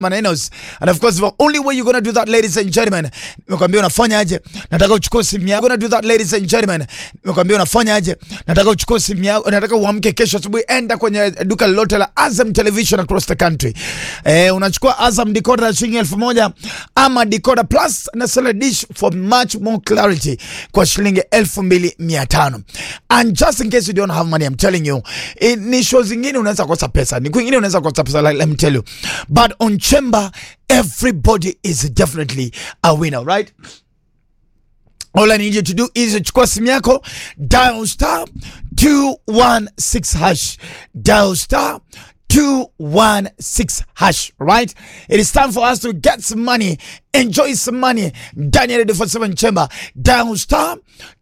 Manenos. And of course, the only way you're gonna do that, ladies and gentlemen, nimekwambia unafanya aje? Nataka uchukue simu yako. Gonna do that, ladies and gentlemen, nimekwambia unafanya aje? Nataka uchukue simu yako. Nataka uamke kesho asubuhi, enda kwenye duka lolote la Azam Television across the country. Eh, unachukua Azam decoder ya shilingi elfu moja ama decoder plus na salad dish for much more clarity kwa shilingi elfu mbili mia tano. And just in case you don't have money, I'm telling you, eh, ni show zingine unaweza kosa pesa, ni kwingine unaweza kosa pesa, like, let me tell you. But on Chamber, everybody is definitely a winner, right? All I need you to do is chukua simu yako, dial star 216 hash, dial star 216 hash, right? It is time for us to get some money, enjoy some money. Daniel Radio 47 Chamber, dial star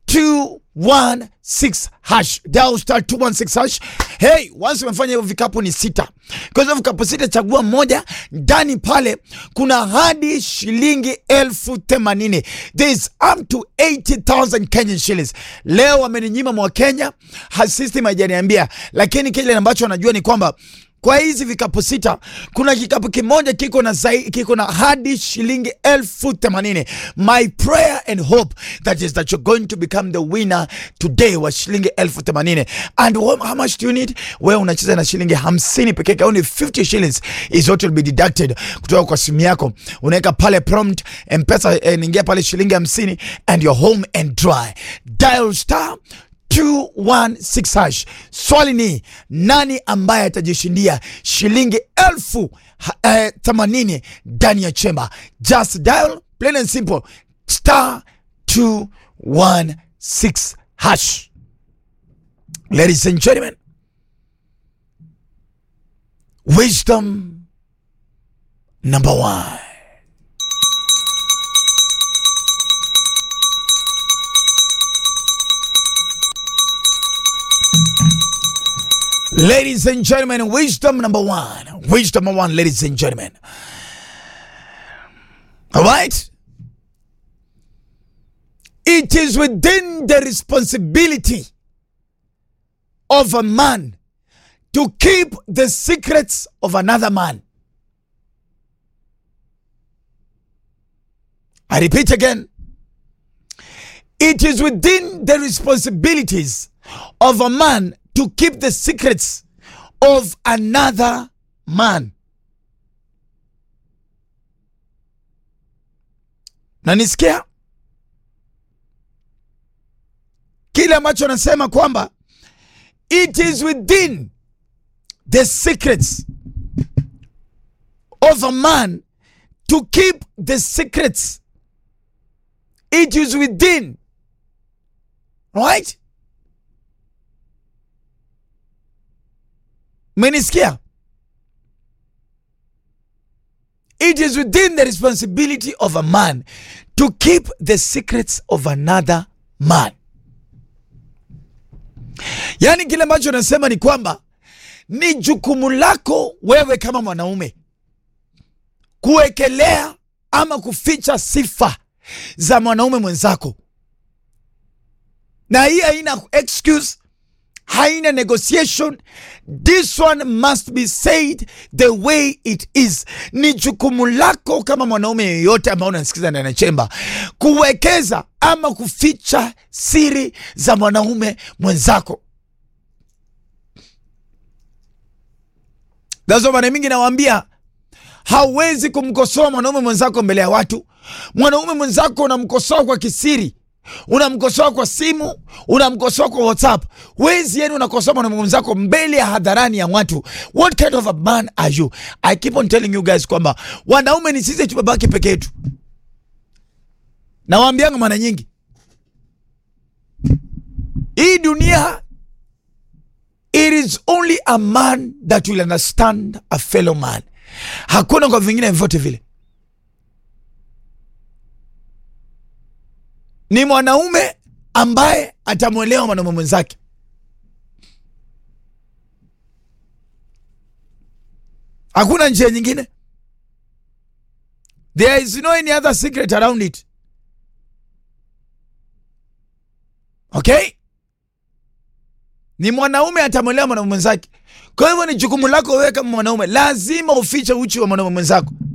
216 hash, dial star 216 hash. Hey, once umefanya hivyo vikapu ni sita. Kwa hivyo vikapu sita, chagua moja. Ndani pale kuna hadi shilingi elfu themanini. There is up to 80,000 Kenyan shillings. Leo wameninyima mwa Kenya, ha- system haijaniambia, lakini kile ambacho wanajua ni kwamba kwa hizi vikapu sita kuna kikapu kimoja kiko na zai, kiko na hadi shilingi elfu themanini. My prayer and hope that is that you're going to become the winner today wa shilingi elfu themanini. And wha- how much do you need? Wewe unacheza na shilingi hamsini peke yake, only 50 shillings is what will be deducted kutoka kwa simu yako. Unaweka pale prompt mpesa, eh, ningia pale shilingi hamsini and you're home and dry. Dial star 216 hash. Swali ni nani ambaye atajishindia shilingi elfu ha- eh, themanini ndani ya chemba? Just dial plain and simple star 216 hash. Ladies and gentlemen, wisdom number one. Ladies and gentlemen, wisdom number one. Wisdom number one, ladies and gentlemen. All right? It is within the responsibility of a man to keep the secrets of another man. I repeat again. It is within the responsibilities of a man to keep the secrets of another man. Na nisikia kile ambacho anasema kwamba it is within the secrets of a man to keep the secrets. It is within, right? Menisikia? It is within the responsibility of a man to keep the secrets of another man. Yaani kile ambacho nasema ni kwamba ni jukumu lako wewe kama mwanaume kuwekelea ama kuficha sifa za mwanaume mwenzako, na hii haina excuse haina negotiation. This one must be said the way it is. Ni jukumu lako kama mwanaume yeyote ambao unasikiza ndani ya chemba kuwekeza ama kuficha siri za mwanaume mwenzako. That's mara mingi nawaambia hauwezi kumkosoa mwanaume mwenzako mbele ya watu. Mwanaume mwenzako unamkosoa kwa kisiri unamkosoa kwa simu, unamkosoa kwa WhatsApp. Wezi yenu unakosoa mwanaume mwenzako mbele ya hadharani ya watu. What kind of a man are you? I keep on telling you guys kwamba wanaume ni sisi tumebaki peke yetu. Nawaambianga mara nyingi, hii dunia, it is only a man that will understand a fellow man. Hakuna kwa vingine vyote vile. ni mwanaume ambaye atamwelewa mwanaume mwenzake. Hakuna njia nyingine. There is no any other secret around it. Okay? Ni mwanaume atamwelewa mwanaume mwenzake. Kwa hivyo ni jukumu lako wewe kama mwanaume, lazima ufiche uchi wa mwanaume mwenzako.